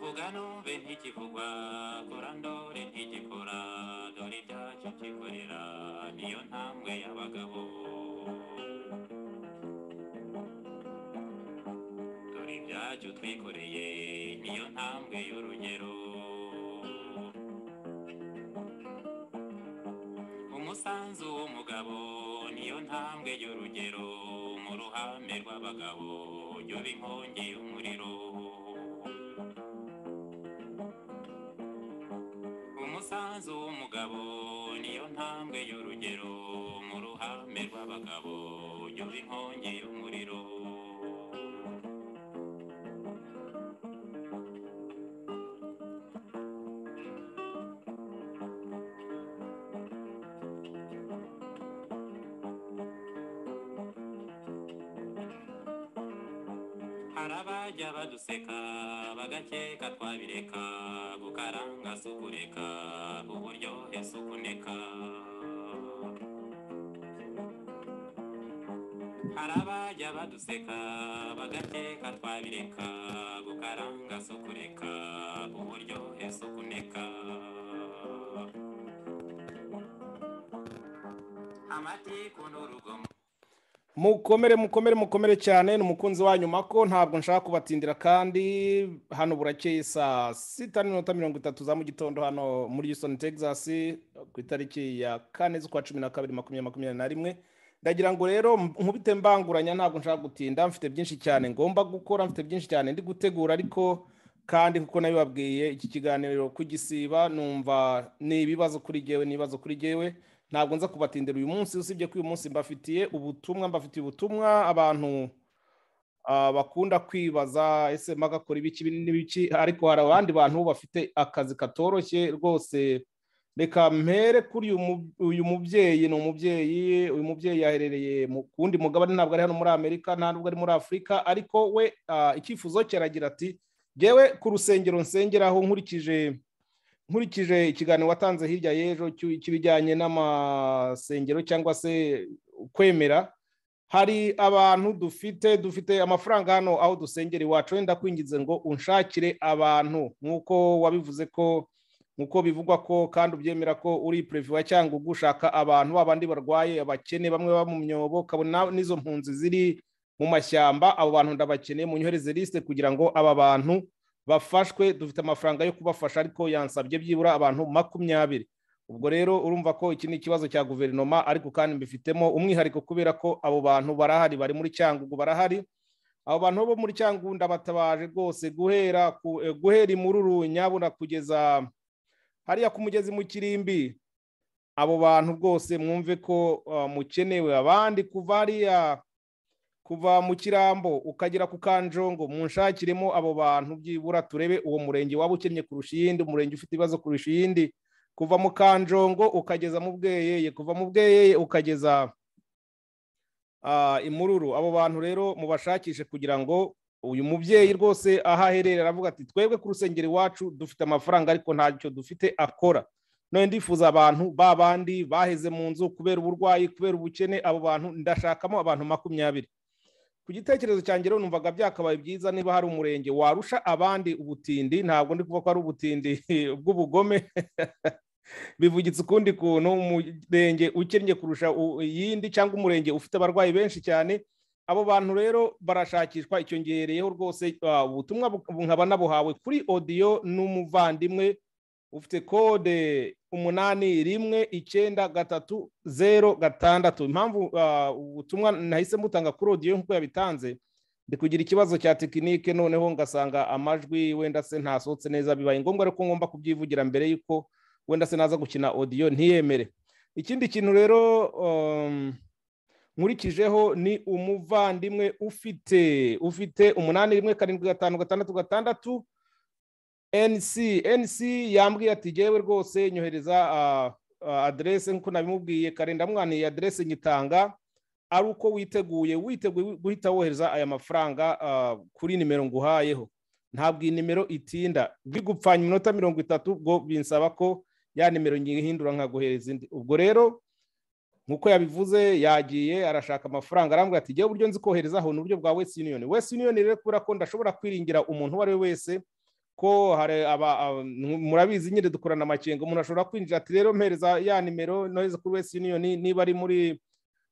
vugano be ntikivugwa korandore ntigikora dore ibyacyo kikorera niyo ntambwe y'abagabo dore ibyacyo twikoreye niyo ntambwe y'urugero umusanzu w'umugabo niyo ntambwe y'urugero mu ruhame rw'abagabo yoba inkongi y'umuriro umusanzu w'umugabo niyo ntambwe y'urugero mu ruhame rw'abagabo yoba inkongi y'umuriro hari abajya baduseka bagakeka twabireka gukaranga si ukureka uburyohe si ukuneka hari abajya baduseka bagakeka twabireka gukaranga si ukureka uburyohe si ukuneka amatiku n'urugomo mukomere mukomere mukomere cyane ni umukunzi wanyu mako ntabwo nshaka kubatindira kandi hano burakeye saa sita n'iminota mirongo itatu za mu gitondo hano muri Houston Texas ku itariki ya kane z'ukwa cumi na kabiri makumyabiri makumyabiri na rimwe ndagira ngo rero nkubite mbanguranya ntabwo nshaka gutinda mfite byinshi cyane ngomba gukora mfite byinshi cyane ndi gutegura ariko kandi kuko nabibabwiye iki kiganiro kugisiba numva ni ibibazo kuri gewe ni ibibazo kuri gewe ntabwo nza kubatindira uyu munsi usibye ko uyu munsi mbafitiye ubutumwa mbafitiye ubutumwa abantu ah, bakunda kwibaza ese magakora ibiki ibi n'ibiki ariko hari abandi bantu bafite akazi katoroshye rwose reka mpere kuri uyu mu- uyu mubyeyi ni umubyeyi uyu mubyeyi yaherereye mu kundi mugabane ntabwo ari hano muri amerika nta nubwo ari muri afurika ariko we ah, icyifuzo cye aragira ati yewe ku rusengero nsengeraho nkurikije nkurikije ikiganiro watanze hirya y'ejo cy'u- cy'ibijyanye n'amasengero cyangwa se kwemera hari abantu dufite dufite amafaranga hano aho dusengera iwacu wenda kwingize ngo unshakire abantu nk'uko wabivuze ko nk'uko bivugwa ko kandi ubyemera ko uri pereviwa cyangwa ugushaka abantu babandi barwaye abakene bamwe baba mu myobo kabona n'izo mpunzi ziri mu mashyamba abo bantu ndabakeneye munyohereze lisite kugira ngo aba bantu bafashwe dufite amafaranga yo kubafasha ariko yansabye byibura abantu makumyabiri ubwo rero urumva ko iki ni ikibazo cya guverinoma ariko kandi mbifitemo umwihariko kubera ko abo bantu barahari bari muri cyangugu barahari abo bantu bo muri cyangugu ndabatabaje rwose guhera ku- eh, guhera imururu nyabuna kugeza hariya ku mugezi mu kirimbi abo bantu rwose mwumve ko ah, mukenewe abandi kuva hariya kuva mu kirambo ukagera ku kanjongo munshakiremo abo bantu byibura turebe uwo murenge waba ukennye kurusha iyindi umurenge ufite ibibazo kurusha iyindi kuva mu kanjongo ukageza mu bweyeye kuva mu bweyeye ukageza ah, imururu abo bantu rero mubashakishe kugira ngo uyu mubyeyi rwose aho ahererera aravuga ati twebwe ku rusengero iwacu dufite amafaranga ariko ntacyo dufite akora none ndifuza abantu ba bandi baheze mu nzu kubera uburwayi kubera ubukene abo bantu ndashakamo abantu makumyabiri ku gitekerezo cyanjye rero numvaga byakabaye byiza niba hari umurenge warusha abandi ubutindi ntabwo ndi kuvuga ko ari ubutindi bw'ubugome bivugitse ukundi kuntu umurenge ukennye kurusha u- iyindi cyangwa umurenge ufite abarwayi benshi cyane abo bantu rero barashakishwa icyo ngereyeho rwose ah, ubutumwa bu- nkaba nabuhawe kuri odiyo n'umuvandimwe ufite kode umunani rimwe icyenda gatatu zero gatandatu impamvu ah, ubutumwa nahise mbutanga kuri odiyo nk'uko yabitanze ndi kugira ikibazo cya tekinike noneho ngasanga amajwi wenda se ntasohotse neza bibaye ngombwa ariko ngomba kubyivugira mbere y'uko wenda se naza gukina odiyo ntiyemere ikindi kintu rero um, nkurikijeho ni umuvandimwe ufite ufite umunani rimwe karindwi gatanu gatandatu gatandatu NC NC yambwiye ati yewe rwose nyohereza ah, ah, aderese nk'uko nabimubwiye kare ndamwaniye aderese nyitanga ari uko witeguye witeguye guhita wohereza aya mafaranga kuri nimero nguhayeho ntabwo iyi nimero itinda bigupfanya iminota mirongo itatu ubwo binsaba ko ya nimero nyihindura nkaguhereza indi ubwo rero nk'uko yabivuze yagiye arashaka amafaranga arambwira ati igihe uburyo nzi koherezaho ni uburyo bwa wesi yuniyoni wesi yuniyoni rero kubera ko ndashobora kwiringira umuntu uwo ari we wese ko murabizi nyine dukorana amakenga umuntu ashobora kwinjira ati rero mpereza ya nimero nohereza kuri wesi yuniyoni niba ari muri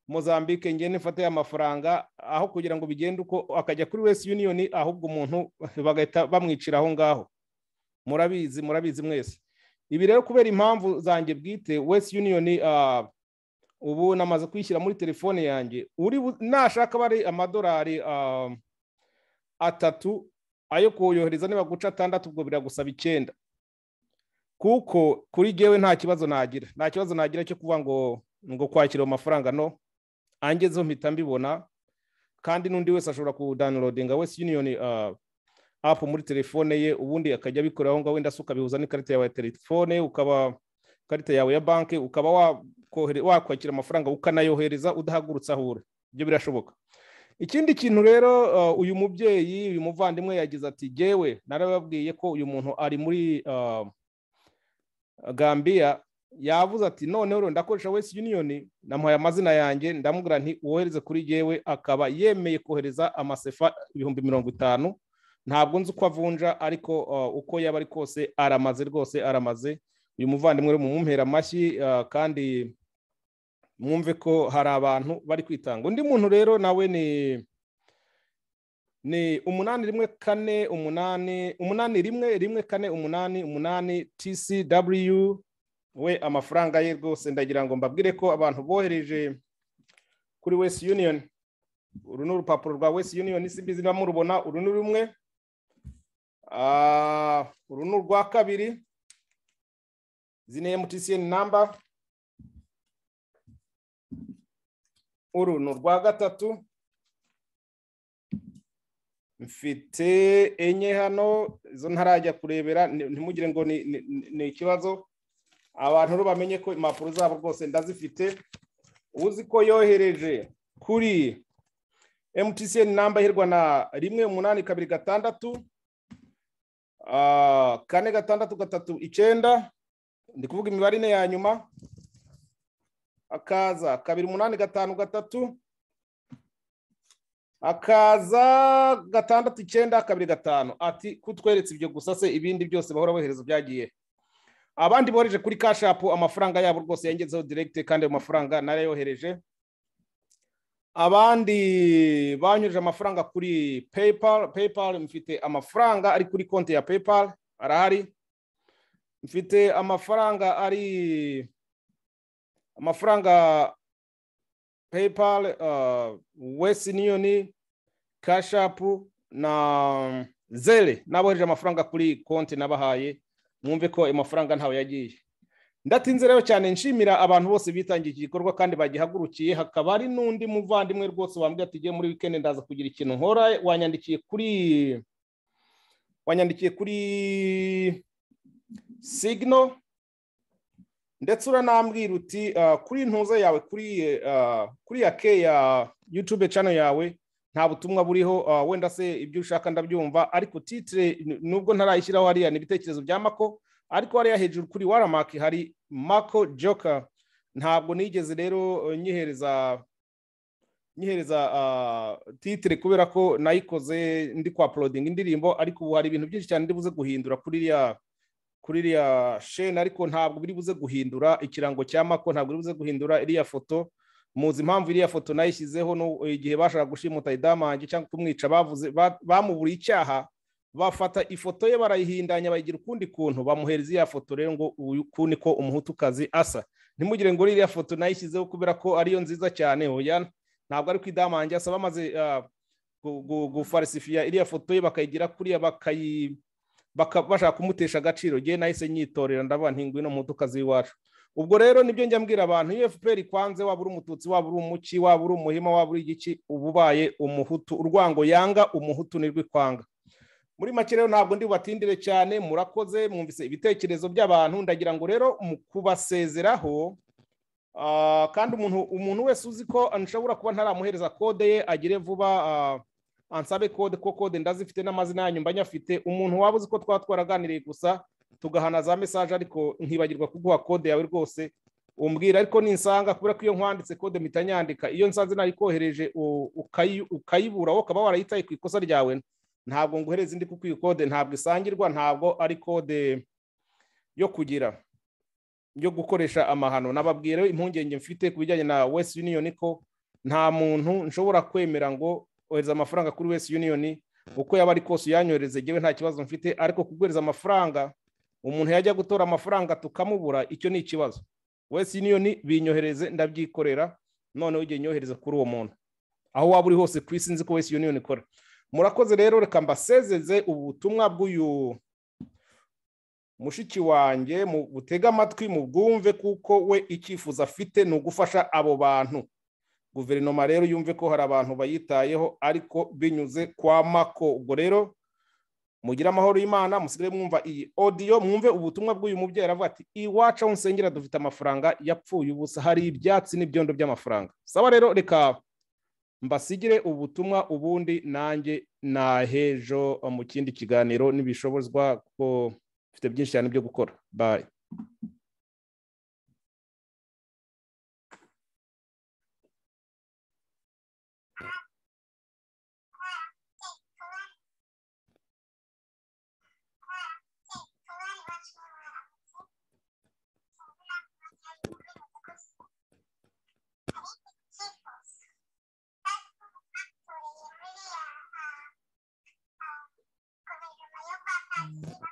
mozambique ngende mfate amafaranga aho kugira ngo bigende uko akajya kuri wesi yuniyoni ahubwo umuntu bagahita bamwicira aho ngaho murabizi murabizi mwese ibi rero kubera impamvu zanjye bwite wesi yuniyoni ubu namaze kwishyira muri telefone yanjye uri nashaka bari amadolari atatu ayo kuyohereza niba guca atandatu ubwo biragusaba icyenda kuko kuri gewe nta kibazo nagira nta kibazo nagira cyo kuvuga ngo ngo kwakira ayo mafaranga no angezeho mpita mbibona kandi n'undi wese ashobora kudanilodinga wese yuniyoni apu muri telefone ye ubundi akajya abikorera aho ngaho wenda se ukabihuza n'ikarita yawe ya telefone ukaba ikarita yawe ya banki ukaba wakwakira amafaranga ukanayohereza udahagurutse aho uri ibyo birashoboka ikindi kintu rero uyu mubyeyi uyu muvandimwe yagize ati gewe narababwiye ko uyu muntu ari muri gambia yavuze ati noneho ndakoresha wese yuniyoni namuhaye amazina yanjye ndamubwira nti wohereze kuri gewe akaba yemeye kohereza amasefa ibihumbi mirongo itanu ntabwo nzi uko avunja ariko uko yaba ari kose aramaze rwose aramaze uyu muvandimwe rero mumumpera amashyi kandi mwumve ko hari abantu bari kwitanga undi muntu rero nawe ni ni umunani rimwe kane umunani umunani rimwe rimwe kane umunani umunani tcw we amafaranga ye rwose ndagira ngo mbabwire ko abantu bohereje kuri west union uru ni urupapuro rwa west union simbizi niba murubona uru ni rumwe uru ni urwa kabiri izi ni emutiyeni namba uru ni urwa gatatu mfite enye hano izo ntarajya kurebera ntimugire ngo ni ikibazo abantu rero bamenye ko impapuro zabo rwose ndazifite uzi ko yohereje kuri emutiyeni namba ihirwa na rimwe umunani kabiri gatandatu kane gatandatu gatatu icyenda ndi kuvuga imibare ine ya nyuma akaza kabiri umunani gatanu gatatu akaza gatandatu icyenda kabiri gatanu ati kutweretse ibyo gusa se ibindi byose bahora bohereza byagiye abandi bohereje kuri kashapu amafaranga yabo rwose yangezeho direkite kandi ayo mafaranga narayohereje abandi banyujije amafaranga kuri paypal paypal mfite amafaranga ari kuri konti ya paypal arahari mfite amafaranga ari amafaranga paypal west union kashapu na zere n'abohereje amafaranga kuri konti nabahaye mwumve ko ayo mafaranga ntawe yagiye ndatinze rero cyane nshimira abantu bose bitangiye iki gikorwa kandi bagihagurukiye hakaba hari n'undi muvandimwe rwose wambwira ati ugiye muri wikendi ndaza kugira ikintu nkora wanyandikiye kuri wanyandikiye kuri signo ndetse uranambwira uti kuri ntuza yawe kuri ya ke ya yutube cano yawe nta butumwa buriho wenda se ibyo ushaka ndabyumva ariko titire nubwo ntarayishyiraho hariya ni ibitekerezo bya mako ariko hariya hejuru kuri waramaki hari mako joka ntabwo nigeze rero nyihereza nyihereza titire kubera ko nayikoze ndi kwa porodinga indirimbo ariko ubu hari ibintu byinshi cyane ndi buze guhindura kuri iriya kuri iriya sheni ariko ntabwo biri buze guhindura ikirango cya mako ntabwo biri buze guhindura iriya foto muzi impamvu iriya foto nayishyizeho igihe bashaka gushimuta idamange cyangwa kumwica bavuze bamuburiye icyaha bafata ifoto ye barayihindanya bayigira ukundi kuntu bamuhereza iriya foto rero ngo uku niko umuhutukazi asa ntimugire ngo iriya foto nayishyizeho kubera ko ariyo nziza cyane hoya ntabwo ari ku idamange asa bamaze gufarisifiya iriya foto ye bakayigira kuriya bakayi bashaka kumutesha agaciro ngewe nahise nyitorera ndabona ntinguye no mu modoka z'iwacu ubwo rero nibyo njya mbwira abantu iyo fpr ikwanze waba uri umututsi waba uri umuki waba uri umuhima waba uri igiki uba ubaye umuhutu urwango yanga umuhutu nirwo ikwanga muri make rero ntabwo ndi bubatindire cyane murakoze mwumvise ibitekerezo by'abantu ndagira ngo rero mu kubasezeraho kandi umuntu umuntu wese uzi ko nshobora kuba ntaramuhereza kode ye agire vuba ansabe kode ko kode ndazifite n'amazina yanyu mba nyafite umuntu waba uzi ko twaba twaraganiriye gusa tugahana za mesaje ariko nkibagirwa kuguha kode yawe rwose umbwira ariko ninsanga kubera ko iyo nkwanditse kode mpita nyandika iyo nsanze nayikohereje ukayibura wowe ukaba warayitaye ku ikosa ryawe ntabwo nguhereza indi kuko iyo kode ntabwo isangirwa ntabwo ari kode yo kugira yo gukoresha amahano nababwira impungenge mfite ku bijyanye na west union ko nta muntu nshobora kwemera ngo ohereza amafaranga kuri west union uko yaba ari kose uyanyohereze ngewe nta kibazo mfite ariko kuguhereza amafaranga umuntu yajya gutora amafaranga tukamubura icyo ni ikibazo west union binyohereze ndabyikorera noneho ujye nyohereza kuri uwo muntu aho waba uri hose ku isi nzi ko west union ikora murakoze rero reka mbasezeze ubutumwa bw'uyu mushiki wanjye mu butege amatwi mu bwumve kuko we icyifuzo afite ni ugufasha abo bantu guverinoma rero yumve ko hari abantu bayitayeho ariko binyuze kwa mako ubwo rero mugire amahoro y'imana musigare mwumva iyi odiyo mwumve ubutumwa bw'uyu mubyeyi aravuga ati iwacu aho nsengera dufite amafaranga yapfuye ubusa hari ibyatsi n'ibyondo by'amafaranga saba rero reka mbasigire ubutumwa ubundi nanjye nahejo mu kindi kiganiro n'ibishobozwa ko mfite byinshi cyane byo gukora bayi Thank you.